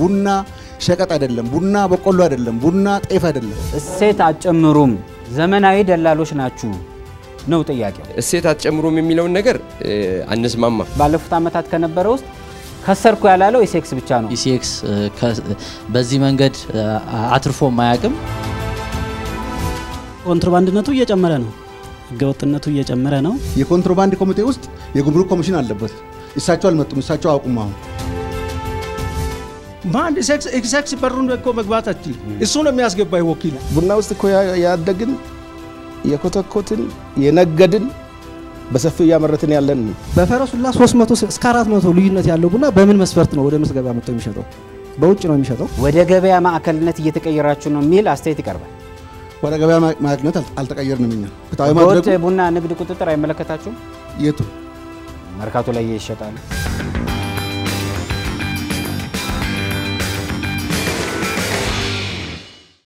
ቡና ሸቀጥ አይደለም። ቡና በቆሎ አይደለም። ቡና ጤፍ አይደለም። እሴት አትጨምሩም፣ ዘመናዊ ደላሎች ናችሁ ነው ጥያቄው። እሴት አትጨምሩም የሚለውን ነገር አንስማማ። ባለፉት ዓመታት ከነበረ ውስጥ ከሰርኩ ያላለው ኢሴክስ ብቻ ነው። ኢሲኤክስ በዚህ መንገድ አትርፎ ማያቅም። ኮንትሮባንድነቱ እየጨመረ ነው። ህገወጥነቱ እየጨመረ ነው። የኮንትሮባንድ ኮሚቴ ውስጥ የጉምሩክ ኮሚሽን አለበት። እሳቸው አልመጡም። እሳቸው አቁም አሁን በአንድ ኤክሴክስ በሩን እኮ መግባት አችል እሱ ነው የሚያስገባ ወኪል ቡና ውስጥ እኮ ያደግን የኮተኮትን የነገድን በሰፊው እያመረትን ያለን በፈረሱላ 300 እስከ 400 ልዩነት ያለው ቡና በምን መስፈርት ነው ወደ ገበያ መጥቶ የሚሸጠው? በውጭ ነው የሚሸጠው። ወደ ገበያ ማዕከልነት እየተቀየራችሁ ነው የሚል አስተያየት ይቀርባል። ወደ ገበያ ማግኘት አልተቀየርንም። እኛ ፍትሐዊ በወጥ ማድረጉ ቡና ንግድ ቁጥጥር አይመለከታችሁም? የቱ መርካቶ ላይ ይሸጣል።